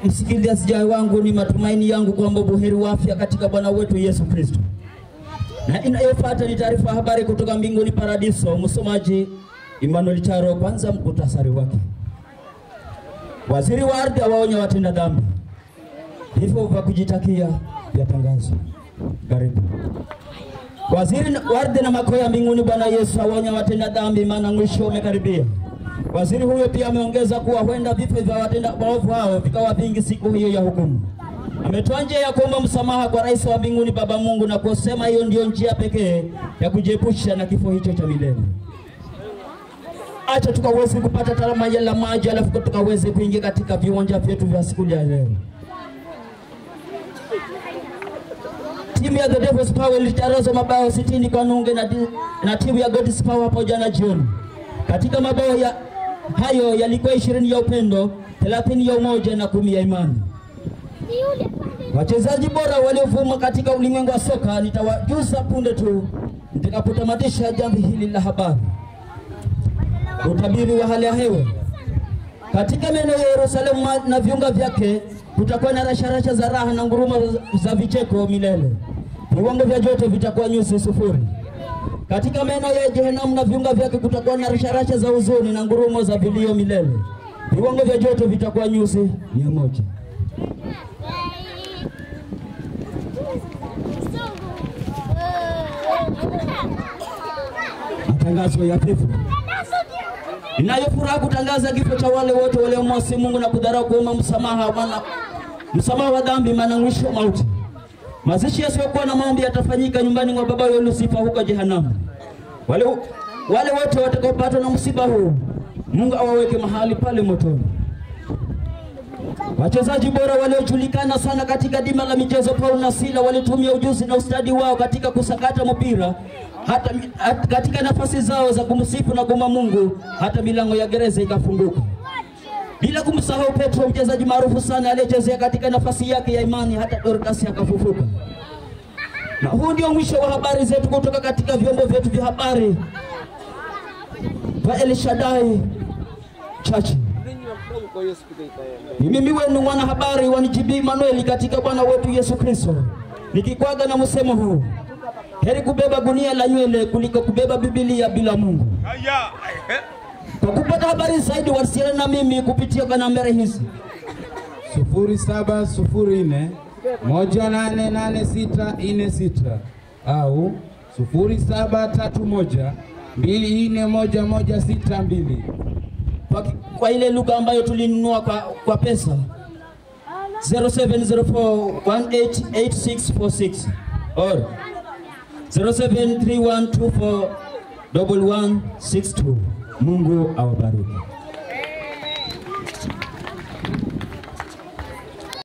msikilizaji wangu, ni matumaini yangu kwamba buheri wa afya katika Bwana wetu Yesu Kristo. Na inayofuata ni taarifa ya habari kutoka mbinguni paradiso. Msomaji Emmanuel Charo. Kwanza mkutasari wake. Waziri wa ardhi awaonya watenda dhambi, vifo vya kujitakia vyatangazwa. Karibu. Waziri wa ardhi na makao ya mbinguni Bwana Yesu awaonya watenda dhambi, maana mwisho umekaribia. Waziri huyo pia ameongeza kuwa huenda vifo vya watenda maovu hao vikawa vingi siku hiyo ya hukumu. Ametoa njia ya kuomba msamaha kwa rais wa mbinguni Baba Mungu na kusema hiyo ndiyo njia pekee ya kujiepusha na kifo hicho cha milele. Acha tukaweze kupata tarama ya la maji, alafu tukaweze kuingia katika viwanja vyetu vya siku ya leo. Timu ya The Devil's Power ilicharazwa mabao 60 kwa nunge na, di- na timu ya God's Power hapo jana jioni. Katika mabao ya hayo yalikuwa 20 ya upendo, 30 ya umoja na kumi ya imani. Wachezaji bora waliovuma katika ulimwengu wa soka nitawajuza punde tu nitakapotamatisha jambo hili la habari. Utabiri wa hali ya hewa katika maeneo ya Yerusalemu na viunga vyake kutakuwa na rasharasha za raha na ngurumo za vicheko milele. Viwango vya joto vitakuwa nyuzi sufuri. Katika maeneo ya Jehenamu na viunga vyake kutakuwa na rasharasha za huzuni na ngurumo za vilio milele. Viwango vya joto vitakuwa nyuzi mia moja. Matangazo ya vifo. Ninayo furaha kutangaza kifo cha wale wote waliomwasi Mungu na kudharau kuomba msamaha maana msamaha wa dhambi, maana mwisho mauti. Mazishi yasiyokuwa na maombi yatafanyika nyumbani mwa baba yao Lusifa huko jehanamu. Wale, wale wote watakaopatwa na msiba huu, Mungu awaweke mahali pale motoni. Wachezaji bora waliojulikana sana katika dima la michezo, Paul na Sila walitumia ujuzi na ustadi wao katika kusakata mpira hata, hata katika nafasi zao za kumsifu na kuomba Mungu, hata milango ya gereza ikafunguka. Bila kumsahau Petro, mchezaji maarufu sana aliyechezea katika nafasi yake ya imani, hata Dorcas akafufuka. Na huu ndio mwisho wa habari zetu kutoka katika vyombo vyetu vya habari vya El Shaddai Church. Ni mimi wenu mwanahabari wa NGB Manuel katika Bwana wetu Yesu Kristo, nikikwaga na msemo huu, heri kubeba gunia la nywele kuliko kubeba Biblia bila Mungu. Kwa kupata habari zaidi, wasiliana na mimi kupitia kwa nambari hizi sufuri saba sufuri nne moja nane nane sita nne sita au sufuri saba tatu moja mbili nne moja moja sita mbili. kwa, kwa ile lugha ambayo tulinunua kwa, kwa pesa 0704188646 or 0731241162. Mungu awabariki.